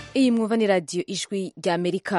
iyi mwumva ni radiyo ijwi rya amerika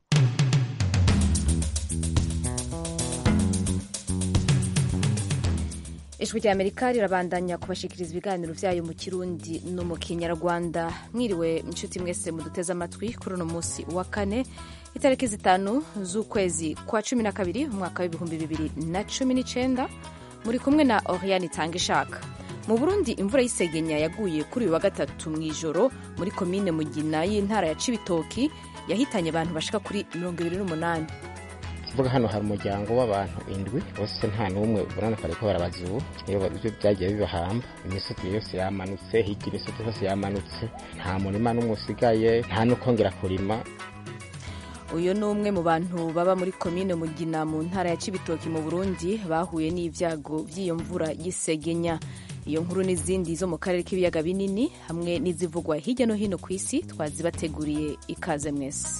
ijwi rya amerika rirabandanya kubashikiriza ibiganiro byayo mu kirundi no mu kinyarwanda mwiriwe inshuti mwese muduteze amatwi kuri uno munsi wa kane itariki zitanu z'ukwezi kwa cumi na kabiri umwaka w'ibihumbi bibiri na cumi n'icyenda muri kumwe na oriane itanga ishaka mu burundi imvura y'isegenya yaguye kuri uyu wa gatatu mu ijoro muri komine mugina y'intara ya cibitoki yahitanye abantu bashika kuri mirongo ibiri n'umunani kuvuga hano hari umuryango w'abantu indwi bose nta n'umwe ubona ko bariko barabaza ubu iyo byo byagiye bibahamba imisozi yose yamanutse hirya imisozi yose yamanutse nta murima n'umwe usigaye nta n'ukongera kurima uyu ni umwe mu bantu baba muri komine mugina mu ntara ya cibitoki mu burundi bahuye n'ibyago by'iyo mvura y'isegenya iyo nkuru n'izindi zo mu karere k'ibiyaga binini hamwe n'izivugwa hirya no hino ku isi twazibateguriye ikaze mwese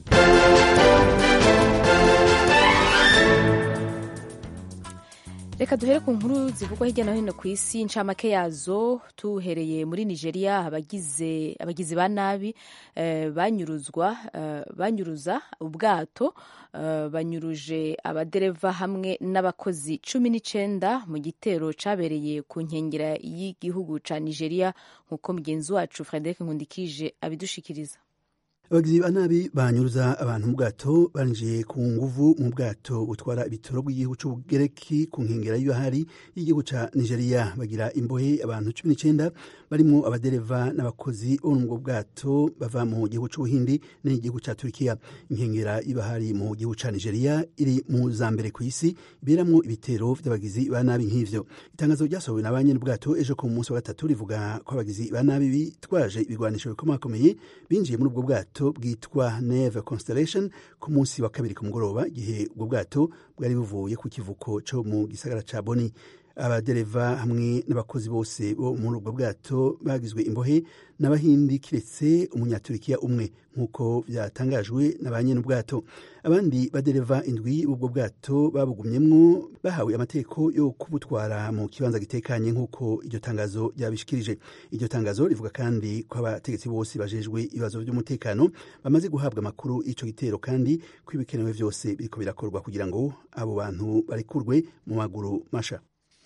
reka duhere ku nkuru zivugwa hirya no hino ku isi incamake yazo tuhereye muri nigeria abagize abagizi ba nabi eh, banyuruzwa eh, banyuruza ubwato eh, banyuruje abadereva hamwe n'abakozi cumi n'icenda mu gitero cabereye ku nkengera y'igihugu ca nigeria nk'uko mugenzi wacu frederic nkundikije abidushikiriza abagizi ba nabi banyuruza abantu mu bwato barinjiye ku nguvu mu bwato butwara ibitoro bw'igihugu c'ubugereki ku nkengera y'ibahari y'igihugu ca nigeria bagira imbohe abantu cumi n'icenda barimwo abadereva n'abakozi bo mu bwato bava mu gihugu c'ubuhindi n'igihugu ca turikiya inkengera y'ibahari mu gihugu ca nigeria iri mu za mbere ku isi iberamwo ibitero vy'abagizi ba nabi nk'ivyo itangazo ryasohowe na banyene bwato ejo ku munsi wa gatatu rivuga ko abagizi ba nabi bitwaje ibigwanisho bikomakomeye binjiye muri ubwo bwato bwitwa neve constellation ku munsi wa kabiri ku mugoroba igihe ubwo bwato bwari buvuye ku kivuko co mu gisagara ca boni abadereva hamwe n'abakozi bose bo muri ubwo bwato bagizwe imbohe n'abahindi kiretse umunyaturikiya umwe nk'uko byatangajwe na ba nyene ubwato abandi badereva indwi b'ubwo bwato babugumyemwo bahawe amategeko yo kubutwara mu kibanza gitekanye nk'uko iryo tangazo ryabishikirije iryo tangazo rivuga kandi ko abategetsi bose bajejwe ibibazo by'umutekano bamaze guhabwa amakuru y'ico gitero kandi ko ibikenewe vyose biriko birakorwa kugira ngo abo bantu barekurwe mu maguru masha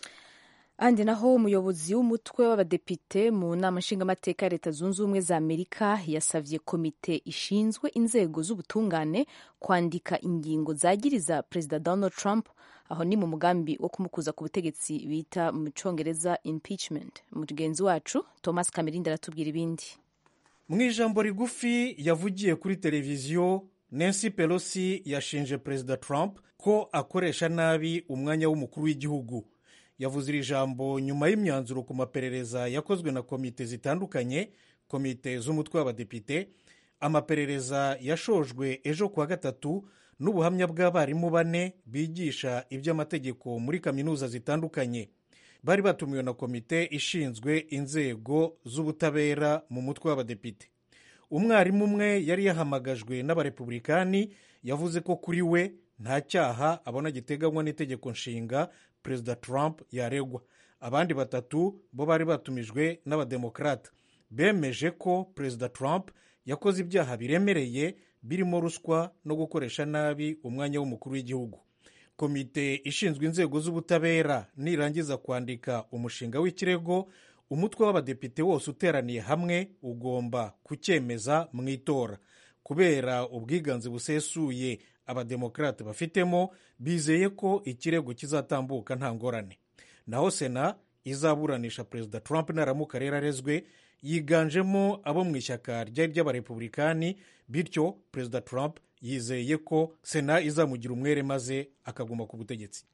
ahandi naho umuyobozi w'umutwe w'abadepite mu nama nshingamateka ya leta zunze ubumwe za amerika yasavye komite ishinzwe inzego z'ubutungane kwandika ingingo zagiriza perezida donald trump aho ni mu mugambi wo kumukuza ku butegetsi bita mu congereza impeachment mugenzi wacu thomas kamerindi aratubwira ibindi mu ijambo rigufi yavugiye kuri televiziyo nancy pelosi yashinje perezida trump ko akoresha nabi umwanya w'umukuru w'igihugu yavuze iri jambo nyuma y'imyanzuro ku maperereza yakozwe na komite zitandukanye komite z'umutwe w'abadepite amaperereza yashojwe ejo kuwa gatatu n'ubuhamya bw'abarimu bane bigisha iby'amategeko muri kaminuza zitandukanye bari batumiwe na komite ishinzwe inzego z'ubutabera mu mutwe w'abadepite umwarimu umwe yari yahamagajwe n'abarepublikani yavuze ko kuri we nta cyaha abona giteganywa n'itegeko nshinga perezida trump yaregwa abandi batatu bo bari batumijwe n'abademokarata bemeje ko perezida trump yakoze ibyaha biremereye birimo ruswa no gukoresha nabi umwanya w'umukuru w'igihugu komite ishinzwe inzego z'ubutabera nirangiza kwandika umushinga w'ikirego umutwe w'abadepite wose uteraniye hamwe ugomba kucyemeza mu itora kubera ubwiganze busesuye abademokarate bafitemo bizeye ko ikirego kizatambuka nta ngorane naho sena izaburanisha perezida trump naramuka rero arezwe yiganjemo abo mu ishyaka ryari ry'abarepublikani bityo perezida trump yizeye ko sena izamugira umwere maze akaguma ku butegetsi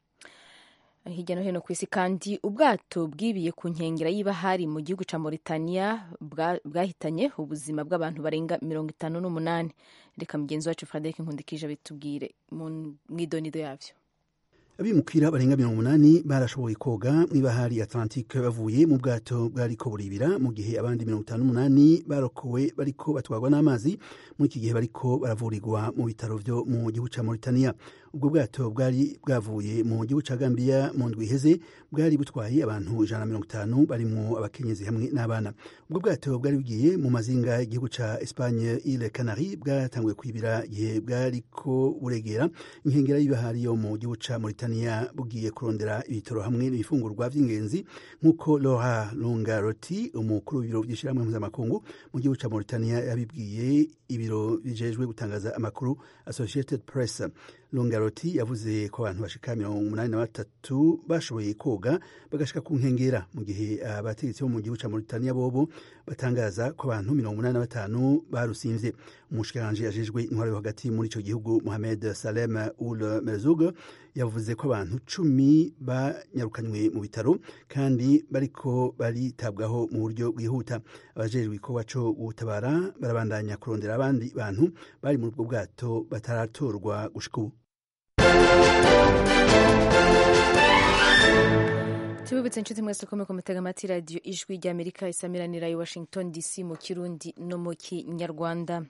hirya no hino ku isi kandi ubwato bwibiye ku nkengera y'ibahari mu gihugu cya Mauritania bwahitanye ubuzima bw'abantu barenga mirongo itanu n'umunani reka mugenzi wacu frederic nkundikije bitubwire mu idonido yabyo abimukira barenga mirongo umunani barashoboye koga mw'ibahari atlantique bavuye mu bwato bwariko buribira mu gihe abandi mirongo itanu n'umunani barokowe bariko batwarwa n'amazi muri iki gihe bariko baravurirwa mu bitaro vyo mu gihugu ca mauritania ubwo bwato bwari bwavuye mu gihugu ca gambia mu ndwi iheze bwari butwaye abantu ijana na mirongo itanu barimwo abakenyezi hamwe n'abana ubwo bwato bwari bugiye mu mazinga y'igihugu ca espagne ile canari bwatanguye kwibira igihe bwariko buregera inkengera y'ibahari yo mu gihugu ca mauritania bugiye kurondera ibitoro hamwe n'ibifungurwa vy'ingenzi nk'uko laura longaroti umukuru w'ibiro vy'ishirahamwe mpuzamakungu mu gihugu ca mauritania yabibwiye ibiro bijejwe gutangaza amakuru associated press longaroti yavuze ko abantu bashika mirongo umunani na batatu bashoboye koga bagashika ku nkengera mu gihe abategetsi bo mu gihugu ca mauritania bobo batangaza ko abantu mirongo umunani na batanu barusimvye umushikiranganji ajejwe intwaro yo hagati muri ico gihugu mohamed salem ul merzug yavuze ko abantu cumi banyarukanywe mu bitaro kandi bariko baritabwaho mu buryo bwihuta abajejwe igikorwa co gutabara barabandanya kurondera abandi bantu bari muri ubwo bwato bataratorwa gushika ubu tubibutse inshuti mwese ko muko mutega amatwi radiyo ijwi ry'amerika isamiranira i washington dc mu kirundi no mu kinyarwanda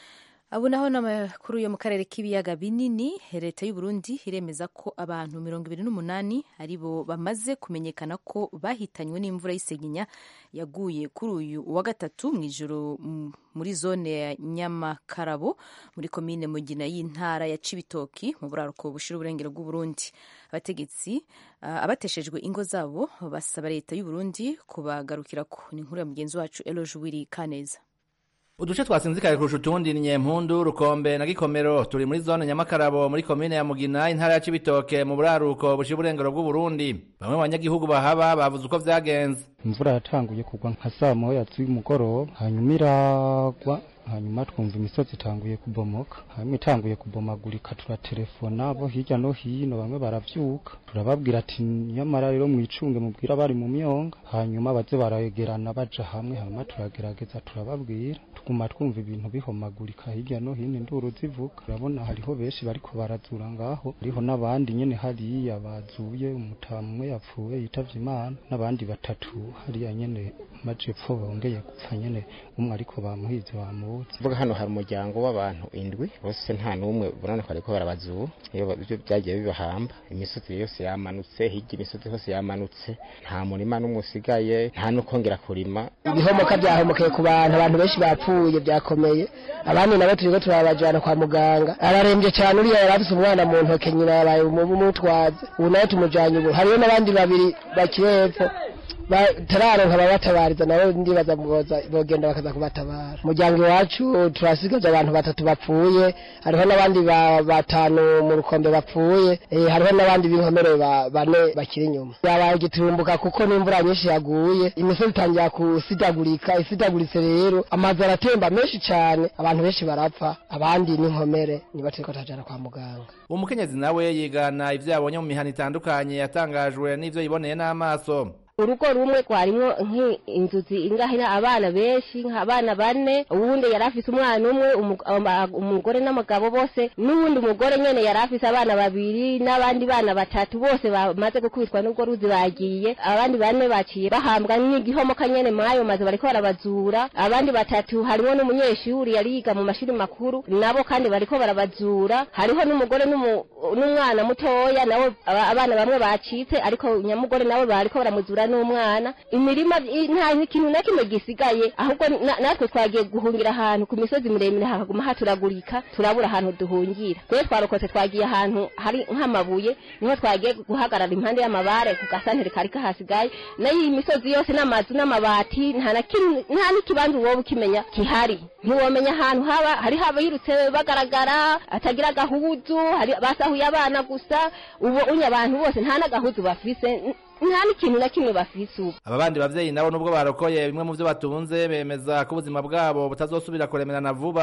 abo naho n'amakuru yo mu karere k'ibiyaga binini leta y'u Burundi iremeza ko abantu mirongo ibiri n'umunani ari bo bamaze kumenyekana ko bahitanywe n'imvura y'isegenya yaguye kuri uyu wa gatatu mu ijoro muri zone ya nyamakarabo muri komine mugina y'intara ya cibitoki mu buraruko bushira uburengero bw'uburundi abategetsi uh, abateshejwe ingo zabo basaba leta y'u Burundi kubagarukirako ni inkuru ya mugenzi wacu Eloge Wiri Kaneza uduce twasinzikaye kurusha utundi ni nyempundu rukombe na gikomero turi muri zone nyamakarabo muri komine ya mugina intara ya cibitoke mu buraruko bushira uburengero bw'uburundi bamwe mu banyagihugu bahaba bavuze uko vyagenze imvura yatanguye kugwa nka saa moya z'umugoroba hanyuma iragwa hanyuma twumva imisozi itanguye kubomoka hanyuma itanguye kubomagurika turatelefona bo hirya no hino bamwe baravyuka turababwira ati nyamara rero mwicunge mubwira bari mu myonga hanyuma baze barayegerana baja hamwe hanyuma turagerageza turababwira tuguma twumva ibintu bihomagurika hirya no hino induru zivuga urabona hariho benshi bariko barazura ngaho hariho n'abandi nyene hariya bazuye umutamu umwe yapfuye yitavye imana n'abandi batatu hariya nyene majepfo bongeye gupfa nyene umwe ariko bamuhize bamu vuga hano hari umuryango w'abantu indwi bose nta n'umwe ubona ko bariko barabazuba iyo byo byagiye bibahamba imisozi yose yamanutse hirya imisozi hose yamanutse nta murima n'umwe usigaye nta n'ukongera kurima ibihomoka byahomokeye ku bantu abantu benshi bapfuye byakomeye abandi nabo turiko turabajana kwa muganga ararembye cyane uriya yari afise umwana mu ntoke nyina yabaye umutwaze ubu nawe tumujanye ubu hariho n'abandi babiri bakiri hepfo batararonka ababatabariza nabo ndibaza bogenda bakaza kubatabara umuryango iwacu turasigaje abantu batatu bapfuye hariho n'abandi batanu mu rukombe bapfuye hariho n'abandi b'inkomere bane bakiri inyuma yabaye giturumbuka kuko n'imvura nyinshi yaguye imisozi itangira kusidagurika isidaguritse rero amazu aratemba menshi cyane abantu benshi barapfa abandi n'inkomere niba turiko turajana kwa muganga umukenyezi nawe yigana ivyo yabonye mu mihana itandukanye yatangajwe n'ivyo yiboneye n'amaso urugo rumwe rwarimwo nk'inzuzi ingahina abana benshi nk'abana bane uwundi yari afise umwana umwe umugore n'umugabo bose n'uwundi mugore nyene yari afise abana babiri n'abandi bana batatu bose bamaze gukubitwa n'ubwo ruzi bagiye abandi bane baciye bahambwa n'igihomoka nyene mwayo maze bariko barabazura abandi batatu harimo n'umunyeshuri yari yiga mu mashuri makuru nabo kandi bariko barabazura hariho n'umugore n'umwana mutoya nabo abana bamwe bacitse ariko nyamugore nabo bariko baramuzura n'umwana imirima nta kintu na kimwe gisigaye ahubwo natwe twagiye guhungira ahantu ku misozi miremire hakaguma haturagurika turabura ahantu duhungira twe twarokotse twagiye ahantu hari nk'amabuye niho twagiye guhagarara impande y'amabare ku gasantere kari kahasigaye nayo iyi misozi yose n'amazu n'amabati nta n'ikibanza wowe ukimenya kihari ntiwomenya ahantu haba hariho abayirutse bagaragara atagira agahuzu basahuye abana gusa ubu unye abantu bose nta n'agahuzu bafise nta n'ikintu na kimwe bafise ubu aba bandi bavyeyi nabo nubwo barokoye bimwe mu vyo batunze bemeza ko ubuzima bwabo butazosubira kuremerana vuba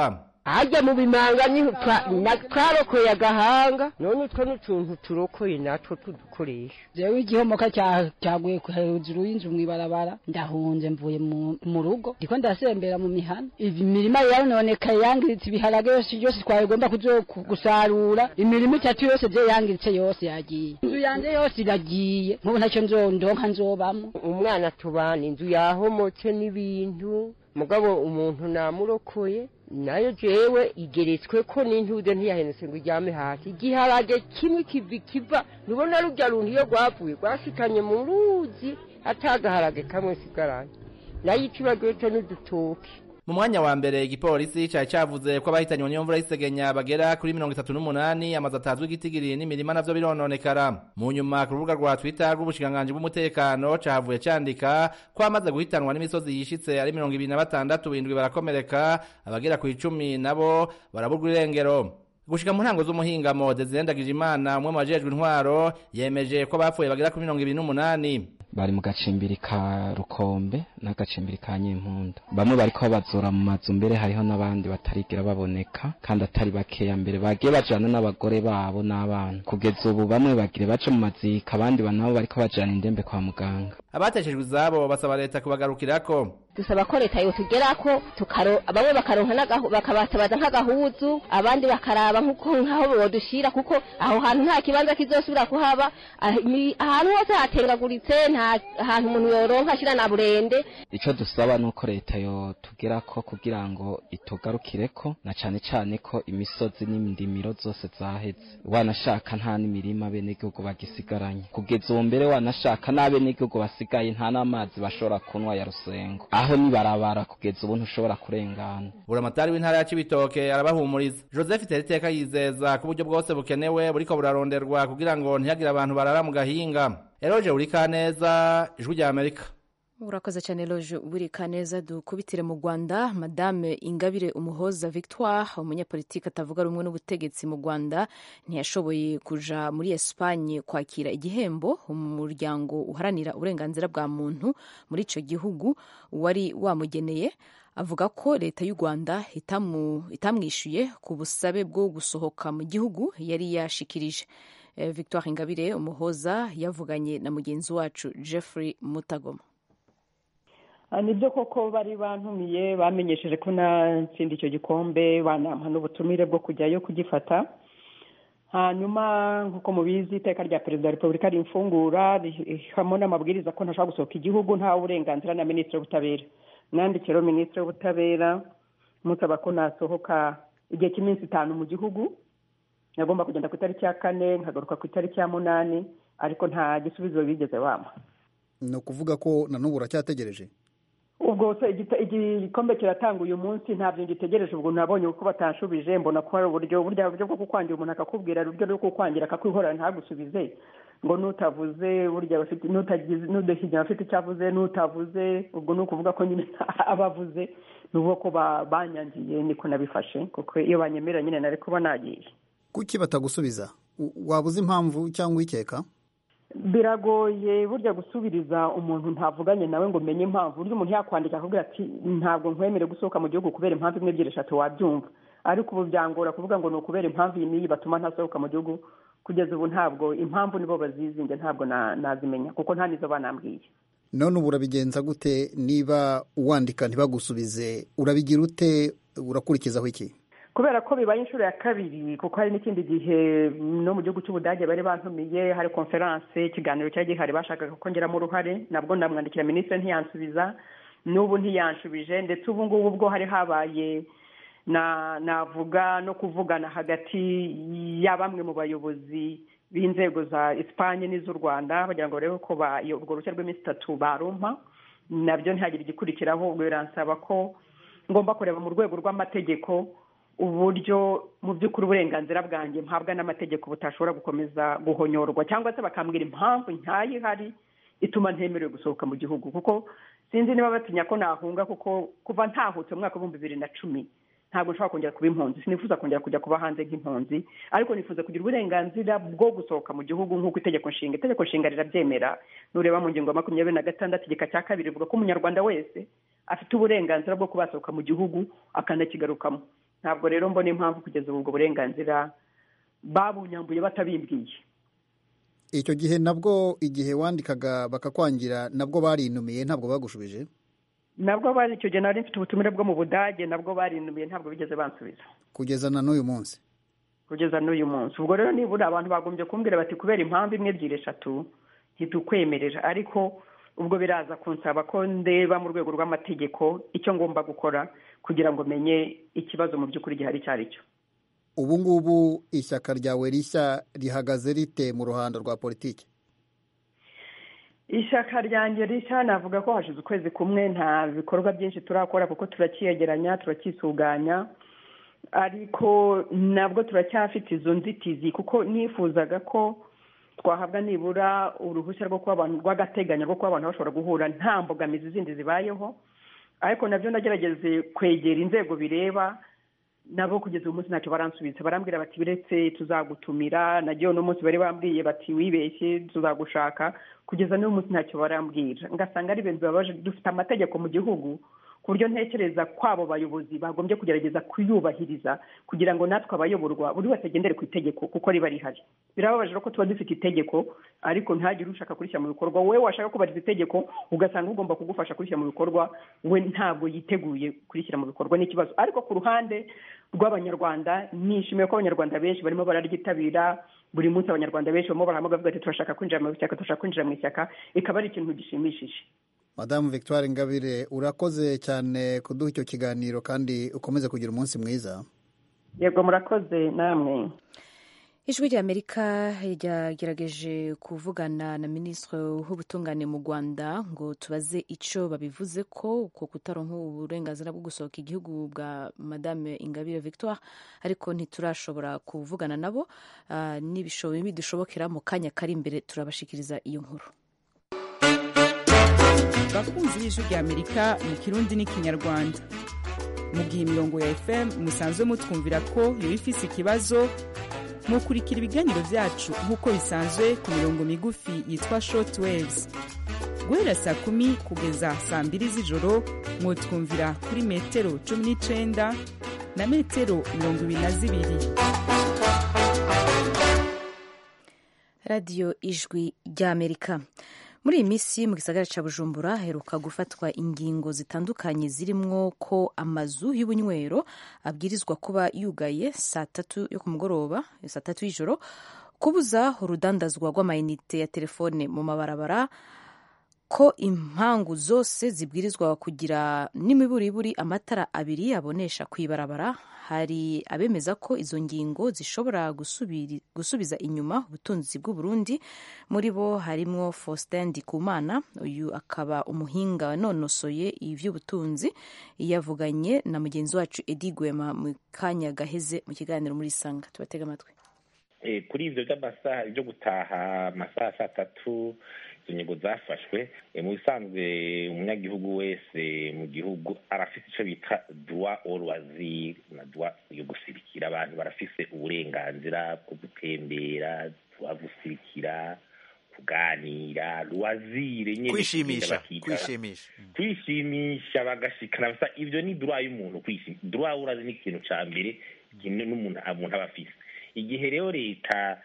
harya mu bimanga ni twarokoye agahanga none utwo n'utuntu turokoye natwo tudukoresha jewe igihomoka cyaguye hejuru y'inzu mw'ibarabara ndahunze mvuye mu rugo ndiko ndasembera mu mihana imirima yarononekaye yangiritse ibiharage yose yose twagomba gusarura imirima itatu yose je yangiritse yose yagiye inzu yanje yose iragiye nk'ubu ntacyo nzondonka nzobamwo umwana tubana inzu yahomotse n'ibintu mugabo umuntu namurokoye nayo jewe igeretswe ko n'intude ntiyahenutse ngo iryame hasi igiharage kimwe kivi kiva nubona rurya runtu iyo rwavuye rwashikanye mu ruzi atagaharage kamwe sigaranye nayo ikibagiwe co n'udutoki mu mwanya wa mbere igipolisi cari cavuze ko abahitanywe n'iyo mvura y'isegenya bagera kuri mirongo itatu n'umunani amazu atazwi igitigiri n'imirima navyo birononekara mu nyuma ku rubuga rwa twitter rw'ubushikiranganji bw'umutekano cahavuye candika ko amaze guhitanwa n'imisozi yishitse ari mirongo ibiri na batandatu indwi barakomereka abagera ku icumi nabo baraburwa irengero gushika mu ntango z'umuhingamo Desire Ndagijimana umwe mu bajejwe intwaro yemeje ko bapfuye bagera kuri mirongo ibiri n'umunani bari mu gacimbiri ka rukombe n'agacimbiri ka nyimpunda bamwe bariko bazura mu mazu mbere hariho n'abandi batarigera baboneka kandi atari bakeya mbere bagiye bajana n'abagore babo n'abana kugeza ubu bamwe bagire baje mu mazika abandi nabo bariko bajana indembe kwa muganga abateshejwe izabo basaba leta kubagarukirako dusaba ko leta yotugerako tukaro bamwe bakaronka bakabatabaza nk'agahuzu abandi bakaraba nk'uko nk'aho bodushira kuko aho hantu nta kibanza kizosubira kuhaba ahantu hose hatengaguritse nta hantu umuntu yoronka ashira na burende ico dusaba nuko leta yotugerako kugira ngo itugarukireko na cane cane ko imisozi n'indimiro zose zaheze wanashaka nta n'imirima abenegihugu bagisigaranye kugeza ubu mbere wanashaka n'abenegihugu basigaye nta n'amazi bashobora kunwa ya rusengo aho nibarabara kugeza ubu ntushobora kurengana buramatari w'intara ya cibitoke arabahumuriza joseph teriteka yizeza ko uburyo bwose bukenewe buriko buraronderwa kugira ngo ntihagire abantu barara mu gahinga eroje urika neza ijwi rya amerika urakoze cyane loje burika neza dukubitire mu rwanda madame ingabire umuhoza victoire umunyapolitiki atavuga rumwe n'ubutegetsi mu rwanda ntiyashoboye kuja muri esipanye kwakira igihembo umuryango uharanira uburenganzira bwa muntu muri icyo gihugu wari wamugeneye avuga ko leta y'u rwanda itamwishyuye ku busabe bwo gusohoka mu gihugu yari yashikirije victoire ingabire umuhoza yavuganye na mugenzi wacu jeffrey mutagoma nibyo koko bari bantumiye bamenyesheje ko natsinda icyo gikombe banampa n'ubutumire bwo kujyayo kugifata hanyuma nk'uko mubizi iteka rya perezida wa repubulika rimfungura rihamo n'amabwiriza ko ntashobora gusohoka igihugu ntawe uburenganzira na minisitiri w'ubutabera mwandikiro minisitiri w'ubutabera musaba ko nasohoka igihe cy'iminsi itanu mu gihugu nagomba kugenda ku itariki ya kane nkagaruka ku itariki ya munani ariko nta gisubizo bigeze bampa ni ukuvuga ko na n'ubu uracyategereje ubwo se igikombe kiratanga uyu munsi ntabyo ngitegereje ubwo nabonye uko batanshubije mbona ko hari uburyo burya buryo bwo kukwangira umuntu akakubwira uburyo bwo kukwangira akakwihorera ntagusubize ngo nutavuze burya bafite n'udashyigira afite icyo avuze n'utavuze ubwo ni ukuvuga ko nyine aba avuze ni uko ko banyangiye niko nabifashe kuko iyo banyemera nyine nari kuba nagiye kuki batagusubiza waba uzi impamvu cyangwa uyikeka biragoye burya gusubiriza umuntu ntavuganye nawe ngo umenye impamvu burya umuntu yakwandika akubwira ati ntabwo nkwemere gusohoka mu gihugu kubera impamvu imwe ebyiri eshatu wabyumva ariko ubu byangora kuvuga ngo ni ukubera impamvu iyi n'iyi batuma ntasohoka mu gihugu kugeza ubu ntabwo impamvu nibo bazizinge ntabwo nazimenya kuko nta nizo banambwiye none ubu urabigenza gute niba uwandika ntibagusubize urabigira ute urakurikizaho iki kubera ko bibaye inshuro ya kabiri kuko hari n'ikindi gihe no mu gihugu cy'ubudage bari bantumiye hari konferanse ikiganiro cyari gihari bashakaga ko ngeramo uruhare nabwo ndamwandikira minisitiri ntiyansubiza n'ubu ntiyanshubije ndetse ubu ngubu bwo hari habaye navuga no kuvugana hagati ya bamwe mu bayobozi b'inzego za esipanye n'iz'u rwanda bagira ngo barebe ko urwo ruhushya rw'iminsi itatu barumpa nabyo ntihagire igikurikiraho ubwo biransaba ko ngomba kureba mu rwego rw'amategeko uburyo mu by'ukuri uburenganzira bwanjye mpabwa n'amategeko butashobora gukomeza guhonyorwa cyangwa se bakambwira impamvu ntayo ihari ituma ntemerewe gusohoka mu gihugu kuko sinzi niba batinya ko nahunga kuko kuva ntahutse mu mwaka w'ibihumbi bibiri na cumi ntabwo nshobora kongera kuba impunzi sinifuza kongera kujya kuba hanze nk'impunzi ariko nifuza kugira uburenganzira bwo gusohoka mu gihugu nk'uko itegeko nshinga itegeko nshinga rirabyemera nureba mu ngingo ya makumyabiri na gatandatu igika cya kabiri rivuga ko umunyarwanda wese afite uburenganzira bwo kuba yasohoka mu gihugu akanakigarukamo ntabwo rero mbona impamvu kugeza ubu ubwo burenganzira babunyambuye batabimbwiye icyo gihe nabwo igihe wandikaga bakakwangira nabwo barinumiye ntabwo bagushubije nabwo bari icyo gihe nari mfite ubutumire bwo mu budage nabwo barinumiye ntabwo bigeze bansubiza kugeza na n'uyu munsi kugeza n'uyu munsi ubwo rero nibura abantu bagombye kumbwira bati kubera impamvu imwe ebyiri eshatu ntitukwemerera ariko ubwo biraza kunsaba ko ndeba mu rwego rw'amategeko icyo ngomba gukora kugira ngo menye ikibazo mu by'ukuri gihari icyo ari cyo ubu ngubu ishyaka ryawe rishya rihagaze rite mu ruhando rwa politiki ishyaka ryanjye rishya navuga ko hashize ukwezi kumwe nta bikorwa byinshi turakora kuko turakiyegeranya turacyisuganya ariko nabwo turacyafite izo nzitizi kuko nifuzaga ko twahabwa nibura uruhushya rwo kuba abantu rw'agateganyo rwo kuba abantu bashobora guhura nta mbogamizi zindi zibayeho ariko nabyo nagerageze kwegera inzego bireba nabo kugeza uyu munsi ntacyo baransubiza barambwira bati biretse tuzagutumira nagiye uno munsi bari bambwiye bati wibeshye tuzagushaka kugeza n'uyu munsi ntacyo barambwira ngasanga ari ibintu bibabaje dufite amategeko mu gihugu ku buryo ntekereza ko abo bayobozi bagombye kugerageza kuyubahiriza kugira ngo natwe abayoborwa buri wese agendere ku itegeko kuko riba rihari birababaje ko tuba dufite itegeko ariko ntagire ushaka kurishyira mu bikorwa wowe washaka kubahiriza itegeko ugasanga ugomba kugufasha kurishyira mu bikorwa we ntabwo yiteguye kurishyira mu bikorwa n'ikibazo ariko ku ruhande rw'abanyarwanda nishimiye ko abanyarwanda benshi barimo bararyitabira buri munsi abanyarwanda benshi barimo barahamagara bavuga ati turashaka kwinjira mu ishyaka turashaka kwinjira mu ishyaka ikaba ari ikintu gishimishije madamu victoire ingabire urakoze cyane kuduha icyo kiganiro kandi ukomeze kugira umunsi mwiza yego murakoze namwe ijwi ry'amerika ryagerageje kuvugana na minisitiri w'ubutungane mu rwanda ngo tubaze icyo babivuze ko ko kutaronka uburenganzira bwo gusohoka igihugu bwa madame ingabire victoire ariko ntiturashobora kuvugana nabo nibidushobokera mu kanya kari imbere turabashikiriza iyo nkuru bakunzi b'ijwi ry'amerika mu kirundi n'ikinyarwanda mu gihe imirongo ya fm musanzwe mutwumvira ko yoba ifise ikibazo mukurikira ibiganiro byacu nk'uko bisanzwe ku mirongo migufi yitwa short waves guhera saa kumi kugeza saa mbiri z'ijoro mwotwumvira kuri metero cumi n'icenda na metero mirongo ibiri na zibiri radiyo ijwi ry'amerika muri iyi minsi mu gisagara cya bujumbura heruka gufatwa ingingo zitandukanye zirimwo ko amazu y'ubunywero abwirizwa kuba yugaye saa tatu yo ku mugoroba saa tatu y'ijoro kubuza urudandazwa rw'amayinite ya telefone mu mabarabara ko impangu zose zibwirizwa kugira n'imiburiburi amatara abiri abonesha ku ibarabara hari abemeza ko izo ngingo zishobora gusubiza inyuma ubutunzi bw'uburundi muri bo harimwo faustin ndikumana uyu akaba umuhinga wanonosoye iby'ubutunzi yavuganye na mugenzi wacu edi gwema mu kanya gaheze mu kiganiro muri sanga tubatega amatwi kuri ibyo by'amasaha byo gutaha amasaha saa tatu izo ngingo zafashwe mu bisanzwe umunyagihugu wese mu gihugu arafite icyo bita duwa orwaziri na duwa yo gusirikira abantu barafise uburenganzira bwo gutembera duwa gusirikira kuganira rwazire nyine kwishimisha kwishimisha kwishimisha bagashikana ibyo ni duwa y'umuntu kwishimisha duwa urazi ni ikintu cya mbere n'umuntu umuntu aba afise igihe rero leta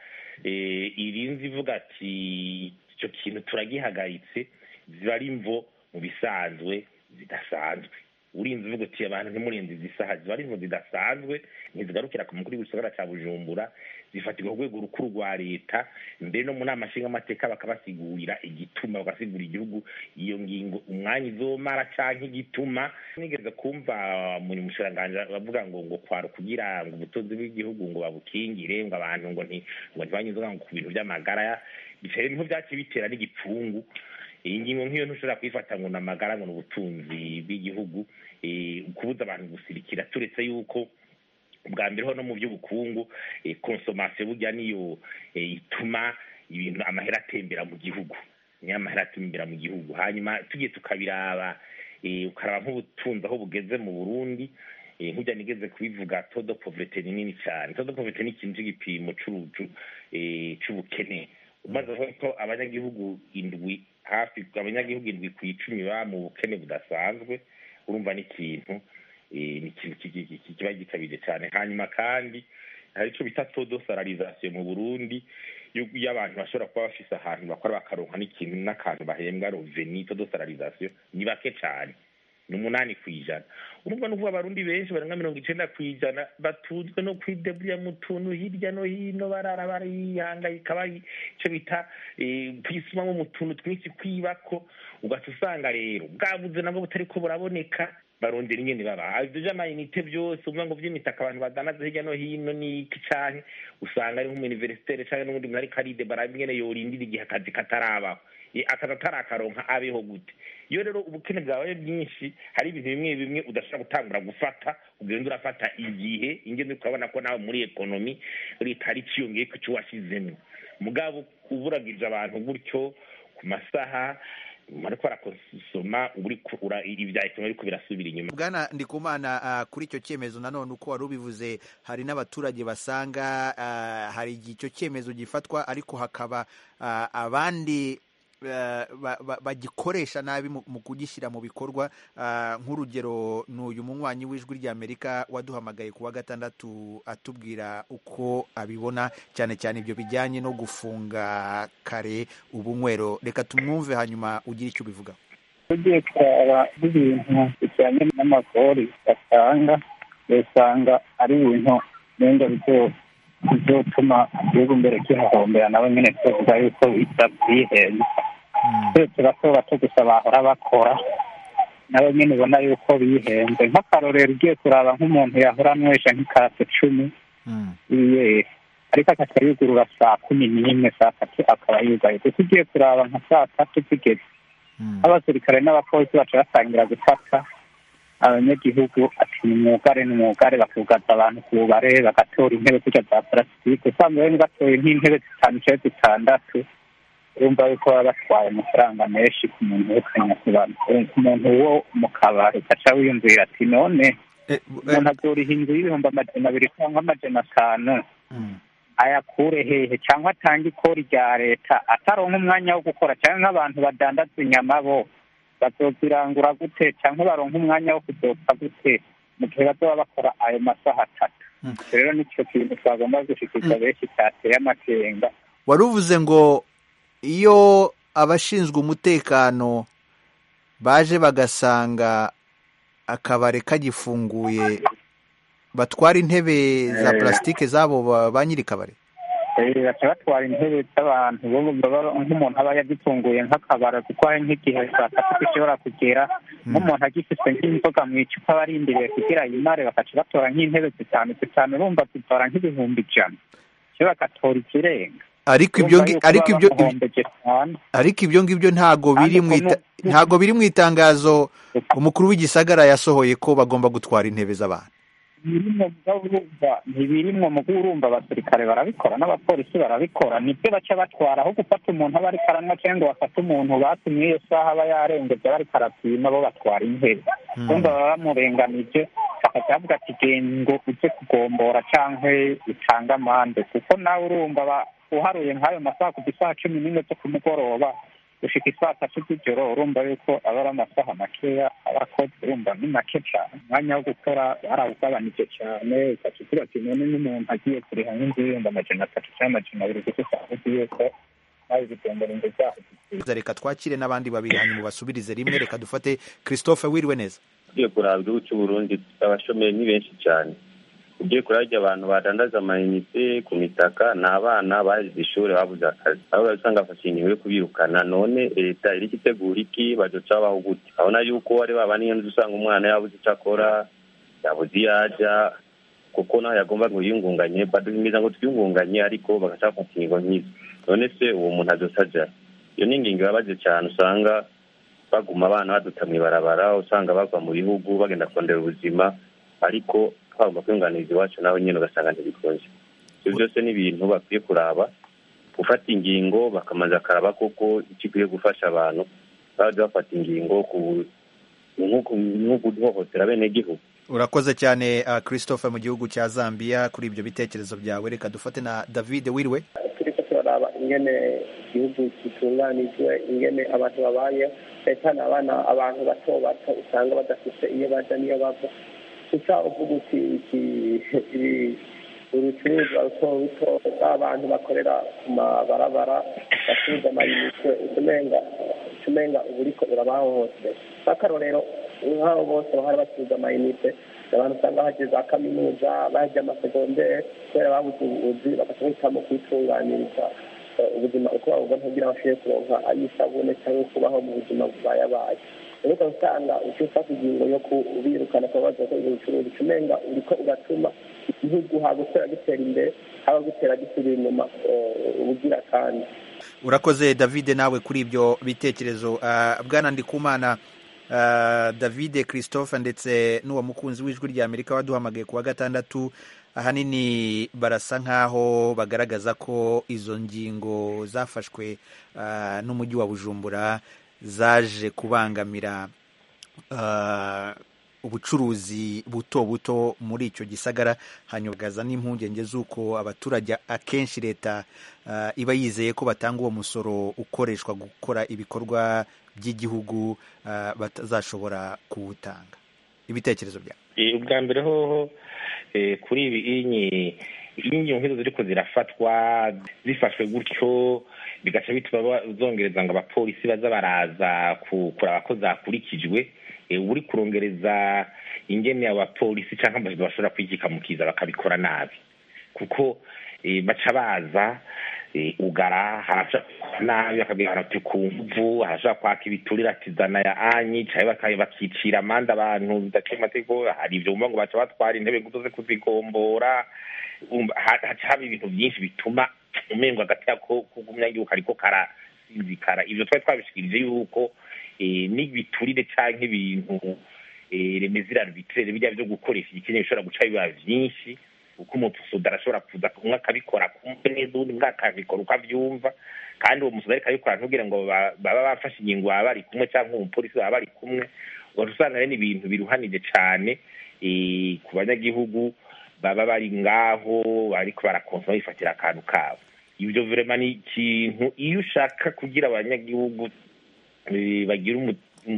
irinze ivuga ati icyo kintu turagihagaritse ziba ari imvo mu bisanzwe zidasanzwe urinze uvuga uti abantu ntimurenze izi saha ziba ari imvo zidasanzwe ntizigarukira ku mukuru w'igisagara cya bujumbura zifatirwa ku rwego rukuru rwa leta mbere no mu nama nshingamateka bakabasigurira igituma bagasigura igihugu iyo ngingo umwanya izomara cyangwa igituma nigeze kumva mu mushiranganji bavuga ngo ngo kwara kugira ngo ubutunzi bw'igihugu ngo babukingire ngo abantu ngo ngo ntibanyuze ngo ku bintu by'amagara bitera niho byaciye bitera n'igipfungu iyi ngingo nk'iyo ntushobora kuyifata ngo ni amagara ngo ni ubutunzi bw'igihugu kubuza abantu gusirikira turetse yuko bwa mbere ho no mu by'ubukungu konsomasiyo burya niyo ituma ibintu amahera atembera mu gihugu niyo amahera atembera mu gihugu hanyuma tugiye tukabiraba ukaraba nk'ubutunzi aho bugeze mu burundi nk'ujya nigeze kubivuga todo poverete ni nini cyane todo poverete ni ikintu cy'igipimo cy'ubukene umaze ko abanyagihugu indwi hafi abanyagihugu indwi ku icumi baba mu bukene budasanzwe urumva n'ikintu ni ikintu kiba gikabije cyane hanyuma kandi hari icyo bita todo salarisation mu burundi iyo abantu bashobora kuba bafise ahantu bakora bakaronka n'ikintu n'akantu bahembwa roveni todo salarisation ni bake cyane ni umunani ku ijana urumva n'uvuga abarundi benshi barenga mirongo icenda ku ijana batunzwe no kwideburira mu tuntu hirya no hino barara barihangayika bari ico bita kwisumamo mu tuntu twinshi kwibako ugaca usanga rero bwabuze nabwo butariko buraboneka barondera ingene baba ivyo vy'amayinite vyose uvuga ngo vy'imitaka abantu badanaza hirya no hino n'iki canke usanga ari nk'umuniversitere canke n'ubundi muntu ariko aridebara ingene yorindira igihe akazi katarabaho akazi atarakaronka abeho gute iyo rero ubukene bwawe bwinshi hari ibintu bimwe bimwe udashobora gutangura gufata ugenda urafata igihe ingene ukabona ko nawe muri ekonomi leta ari ciyongeye ku cyo washyizemo mugabo uburagije abantu gutyo ku masaha ariko barakonsoma ibya ekonomi ariko birasubira inyuma bwana ndikumana kuri icyo cyemezo nanone uko wari ubivuze hari n'abaturage basanga hari icyo cyemezo gifatwa ariko hakaba abandi bagikoresha nabi mu kugishyira mu bikorwa nk'urugero ni uyu munywanyi w'ijwi ry'amerika waduhamagaye ku wa gatandatu atubwira uko abibona cyane cyane ibyo bijyanye no gufunga kare ubunywero reka tumwumve hanyuma ugire icyo ubivuga tugiye kuraba n'ibintu bijyanye n'amagori batanga usanga ari ibintu wenda bizotuma igihugu mbere kihahombera nabo nyine tuvuga yuko byihenze twese bato bato gusa bahora bakora nabo nyine ubona yuko bihenze nk'akarorero ugiye kuraba nk'umuntu yahora anywesha nk'ikase cumi yiyeri ariko akaca yugurura saa kumi n'imwe saa tatu akaba yugaye gusa ugiye kuraba nka saa tatu zigeze abasirikare n'abapolisi baca batangira gufata abanyagihugu ati ni mwugare ni mwugare bakugaza abantu ku bubare bagatora intebe zirya za parasitike usanga bari batoye nk'intebe zitanu cyangwa zitandatu urumva yuko baba batwaye amafaranga menshi ku muntu wekanya ku bantu ku muntu wo mu kabari ugaca wiyumvira ati none umuntu azoriha inzu y'ibihumbi amajana abiri cyangwa amajana atanu ayakure hehe cyangwa atange ikori rya leta ataronka umwanya wo gukora cyangwa nk'abantu badandaza inyama bo bazozirangura gute cyangwa baronka umwanya wo kuzotsa gute mu gihe bazaba bakora ayo masaha atatu rero nicyo kintu twagomba gushikiriza benshi cyateye amakenga wari uvuze ngo iyo abashinzwe umutekano baje bagasanga akabare kagifunguye batwara intebe za plasitike zabo ba nyiri kabare baca batwara intebe z'abantu nk'umuntu aba yagitunguye nk'akabara kuko hari nk'igihe saa tatu gishobora kugera nk'umuntu agifite nk'inzoga mu icupa barindiriye kugira yimare bakaca batora nk'intebe zitanu zitanu urumva zitora nk'ibihumbi ijana cyo bagatora ikirenga ariko ibyo ariko ibyo ariko ibyo ngibyo ntago biri mu ntago biri mu itangazo umukuru w'igisagara yasohoye ko bagomba gutwara intebe z'abantu ntibirimwo mu urumva abasirikare barabikora n'abapolisi barabikora nibyo baca batwara aho gufata umuntu aba ariko aranywa cyangwa ngo bafate umuntu batumye iyo saha aba yarengeze bariko arapima bo batwara intebe urumva baba bamurenganije bakaca bavuga ati genda ngo uje kugombora cyangwa utange amande kuko nawe urumva uharuye nk'ayo masaha kuva isaha cumi n'imwe zo ku mugoroba gushika isaa tatu z'ijoro urumva yuko aba ari amasaha makeya abakozi urumva ni make cyane umwanya wo gukora barawugabanije cyane ugaca ugira ati none n'umuntu agiye kuriha nk'inzu y'ibihumbi amajana atatu cyangwa amajana abiri gusa usanga uzi yuko nawe bigendera inzu zaho reka twakire n'abandi babiri hanyuma basubirize rimwe reka dufate christophe wiriwe neza ugiye kuraba igihugu cy'uburundi abashomeri ni benshi cyane ugiye kurarya abantu badandaza amayinite ku mitaka ni abana bahize ishuri babuze akazi aho usanga bafashe ingingo yo kubirukana none leta iri itegura iki bazoca babaho gute abona yuko ari baba niyo nzu usanga umwana yabuze icyo akora yabuze iyo ajya kuko naho yagomba ngo yiyungunganye baduhimiza ngo twiyungunganye ariko bagaca bafata ingingo nk'izo none se uwo muntu azoca ajya iyo ni ingingo ibabaje cyane usanga baguma abana baduta mu ibarabara usanga bava mu bihugu bagenda kurondera ubuzima ariko twagomba kwiyunganiriza iwacu nawe nyine ugasanga ntibikunze ibyo byose ni ibintu bakwiye kuraba gufata ingingo bakamaze akaraba koko ikikwiye gufasha abantu bajya bafata ingingo nk'uko guhohotera bene gihugu urakoze cyane christophe mu gihugu cya zambia kuri ibyo bitekerezo byawe reka dufate na david wiriwe turiko turaraba ingene igihugu gitunganijwe ingene abantu babayeho cyane cyane abana abantu bato bato usanga badafite iyo baja n'iyo bava gusa uvuga uti iki urucuruzwa ruto ruto b'abantu bakorera ku mabarabara bacuruza amayinite utumenga utumenga uba uriko urabahohotera nk'akarorero nk'abo bose bahora bacuruza amayinite abantu usanga bagiye za kaminuza bagiye amasegonderi kubera babuze ubuvuzi bagaca bahitamo kwitunganiriza ubuzima uko babubona kugira ngo bashobore kuronka ay'isabune cyangwa kubaho mu buzima bubayabaye rero ukaba usanga uca ufata ingingo yo kubirukana kuba baza gukora ubucuruzi ucumenga uriko uratuma igihugu haba gutera gitera imbere haba gutera gisubira inyuma ubugira kandi urakoze david nawe kuri ibyo bitekerezo bwana ndikumana david christophe ndetse n'uwo mukunzi w'ijwi rya amerika waduhamagaye ku wa gatandatu ahanini barasa nk'aho bagaragaza ko izo ngingo zafashwe n'umujyi wa bujumbura zaje kubangamira ubucuruzi buto buto muri icyo gisagara hanyugaza n'impungenge z'uko abaturage akenshi leta iba yizeye ko batanga uwo musoro ukoreshwa gukora ibikorwa by'igihugu batazashobora kuwutanga ibitekerezo byawe ubwa mbere hoho kuri ibi inkingi nk'izo ziri ko zirafatwa zifashwe gutyo bigaca bituma zongereza ngo abapolisi baza baraza kuraba ko zakurikijwe uri kurongereza ingene abapolisi cyangwa amajwi bashobora kwigikamukiza bakabikora nabi kuko baca baza ugara harashobora nabi bakabwira ati ku mvu harashobora kwaka ibiturire ati zana ya anyi cyangwa bakicira amande abantu bidaciye amategeko hari ibyo bumva ngo baca batwara intebe ngo uze kuzigombora haca haba ibintu byinshi bituma umengo hagati yako k'umunyagihugu ariko karasinzikara ibyo twari twabishikirije yuko n'ibiturire cyangwa ibintu remezirano biturere bijya byo gukoresha igikeneye bishobora guca biba byinshi kuko umusuda arashobora kuza umwe akabikora kumve neza undi umwe akabikora uko abyumva kandi uwo musuda ariko abikora ntubwire ngo baba bafashe ingingo baba bari kumwe cyangwa umupolisi baba bari kumwe ugaca usanga rero ibintu biruhanije cyane ku banyagihugu baba bari ngaho ariko barakonsoma bifatira akantu kabo ibyo vrema ni ikintu iyo ushaka kugira abanyagihugu bagira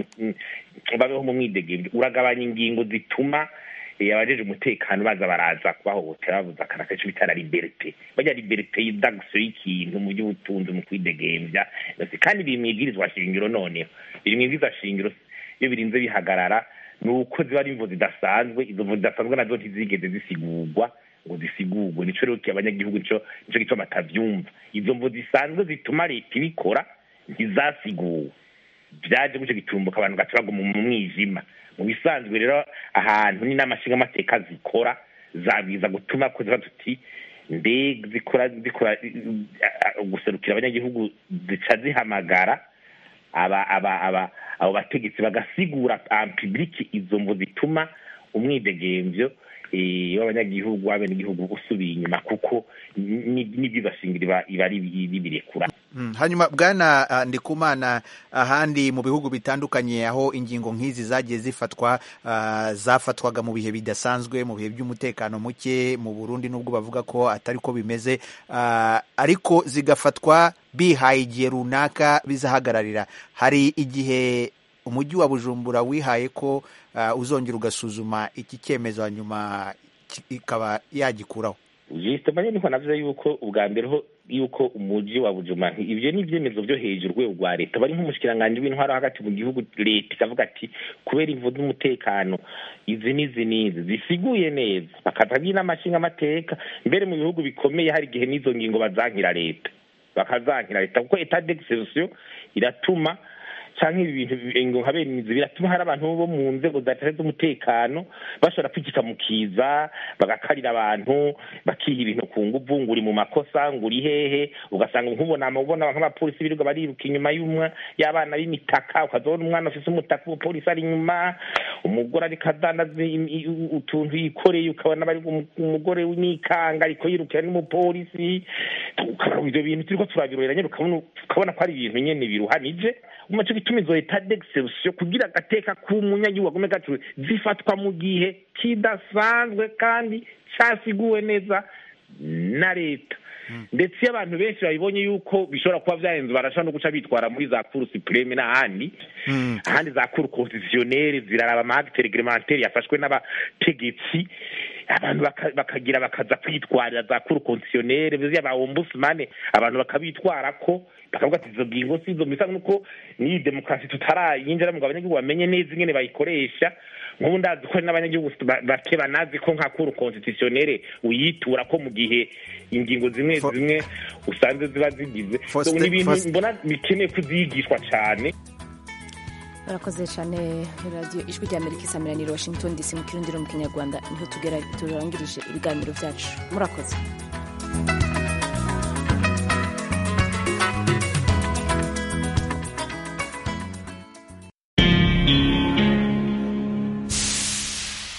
babeho mu mwidegemvyo uragabanya ingingo zituma abajeje umutekano baza baraza kubahohotera bavuza akana kenshi bita la liberite barya liberite y'idagso y'ikintu mu by'ubutunzi mu kwidegemvya kandi biri mwibwirizwa shingiro noneho biri mwibwirizwa shingiro iyo birinze bihagarara ni uko ziba ari imvo zidasanzwe izo mvo zidasanzwe nazo ntizigeze zisigurwa ngo zisigurwe nico rero abanyagihugu nico nico gituma batavyumva izo mvo zisanzwe zituma leta ibikora ntizasiguwe byaje gutyo gitumbuka abantu gaca baguma mu mwijima mu bisanzwe rero ahantu ni n'amashinga amateka zikora zabwiza gutuma ko ziba tuti mbega zikora zikora guserukira abanyagihugu zica zihamagara aba aba aba abo bategetsi bagasigura en public izo mvo zituma umwidegemvyo w'abanyagihugu w'abenegihugu usubiye inyuma kuko n'ibyiza shingiro iba ari bibirekura hanyuma bwana ndikumana ahandi mu bihugu bitandukanye aho ingingo nk'izi zagiye zifatwa zafatwaga mu bihe bidasanzwe mu bihe by'umutekano muke mu burundi nubwo bavuga ko atari ko bimeze ariko zigafatwa bihaye igihe runaka bizahagararira hari igihe umujyi wa bujumbura wihaye ko uzongera ugasuzuma iki cyemezo hanyuma ikaba yagikuraho jisitoma niho navuze yuko ubwa mbere ho yuko umujyi wa bujuma ibyo ni ibyemezo byo hejuru urwego rwa leta bari nk'umushikiranganji w'intwaro hagati mu gihugu leta ikavuga ati kubera imvu z'umutekano izi n'izi n'izi zisiguye neza bakazagira n'amashinga amateka mbere mu bihugu bikomeye hari igihe n'izo ngingo bazankira leta bakazankira leta kuko etat d'exception iratuma cyangwa ibi bintu nka bene inzu biratuma hari abantu bo mu nzego za z'umutekano bashobora kwikika mu kiza bagakarira abantu bakiha ibintu ku nguvu ngo uri mu makosa ngo uri hehe ugasanga nk'ubona ubona nk'abapolisi birirwa bariruka inyuma y'umwe y'abana b'imitaka ukazabona umwana ufite umutaka umupolisi ari inyuma umugore ariko adandaza utuntu yikoreye ukabona bari umugore w'imikanga ariko yirukira n'umupolisi ibyo bintu turiko turabirorera nyine ukabona ko ari ibintu nyene biruhanije umaze gutuma izo leta d'exception kugira agateka k'umunyagihugu agume gacu zifatwa mu gihe kidasanzwe kandi cyasiguwe neza na leta ndetse iyo abantu benshi babibonye yuko bishobora kuba byarenze barashobora no guca bitwara muri za kuru supreme n'ahandi ahandi za kuru konstitutionnere ziraraba amahagiteri reglementaire yafashwe n'abategetsi abantu baka- bakagira bakaza kwitwarira za kuru konstitutionnere biziya ba ombudsman abantu bakabitwara ko bakavuga ati izo ngingo si izo bisa nuko n'iyi demokarasi tutarayinjira ngo abanyagihugu bamenye neza ingene bayikoresha nk'ubu ndazi ko hari n'abanyagihugu ba- bake banazi ko nka kuru konstitutionnere uyitura ko mu gihe ingingo zimwe zimwe usanze ziba zigize So, Faustin- ni ibintu Faustin- mbona bikeneye kuzigishwa cyane barakoze cyane radiyo ijwi rya amerika isamiraniye washington dc mu kirundi no mu kinyarwanda niho tugera turangirije ibiganiro byacu murakoze